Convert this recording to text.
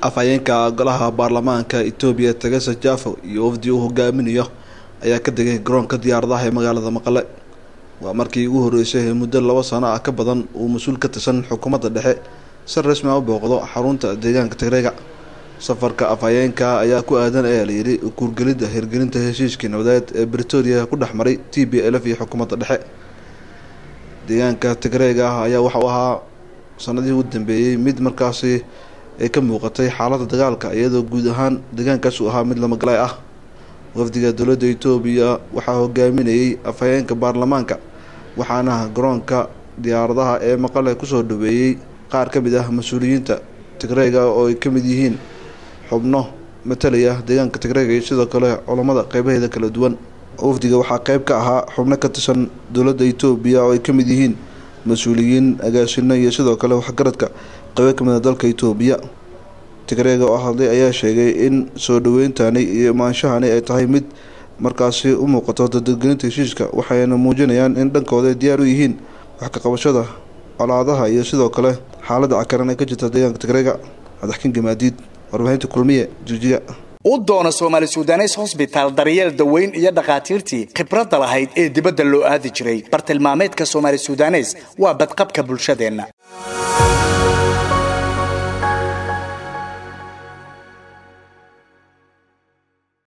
afhayeenka golaha baarlamaanka etoobiya tagasa jafo iyo wafdi uu hogaaminayo ayaa ka degay garoonka diyaaradaha ee magaalada maqale waa markii ugu horeysay ee muddo laba sano ah ka badan uu mas-uul ka tirsan xukuumadda dhexe si rasmi a u booqdo xarunta deegaanka tigreega safarka afhayeenka ayaa ku aadan ayaa layidhi kuurgelidda hirgelinta heshiiskii nabadeed ee britoria ku dhex maray t b lf iyo xukuumadda dhexe deegaanka tigreega ah ayaa waxauu ahaa sanadihii u dambeeyey mid markaasi ay ka muuqatay xaaladda dagaalka iyadoo guud ahaan deegaankaas uu ahaa mid lamagalaay ah wafdiga dowladda etoobiya waxaa hogaaminayay afhayeenka baarlamaanka waxaana garoonka diyaaradaha ee maqale kusoo dhaweeyey qaar ka mid ah mas-uuliyiinta tigreega oo ay ka mid yihiin xubno matalaya deegaanka tigreega iyo sidoo kale culammada qeybaheeda kala duwan wafdiga waxaa qeyb ka ahaa xubno ka tirsan dowladda etoobiya oo ay ka mid yihiin mas-uuliyiin agaasino iyo sidoo kale waxgaradka qeybo kamid a dalka etoobiya tigreega oo hadlay ayaa sheegay in soo dhaweyntani iyo imaanshahani ay tahay mid markaasi u muuqato dadadgelinta heshiiska waxayna muujinayaan in dhankooda ay diyaar u yihiin wax ka qabashada colaadaha iyo sidoo kale xaaladda cakaran ee ka jirta deegaanka tigreega madaxkin gamaadiid warbaahinta kulmiye jigjiga u doono soomaali sudanes hosbitaal daryeel daweyn iyo dhakhaatiirtii khibradda lahayd ee dibadda loo aadi jiray bartilmaameedka soomaali sudanes waa badqabka bulshadeenna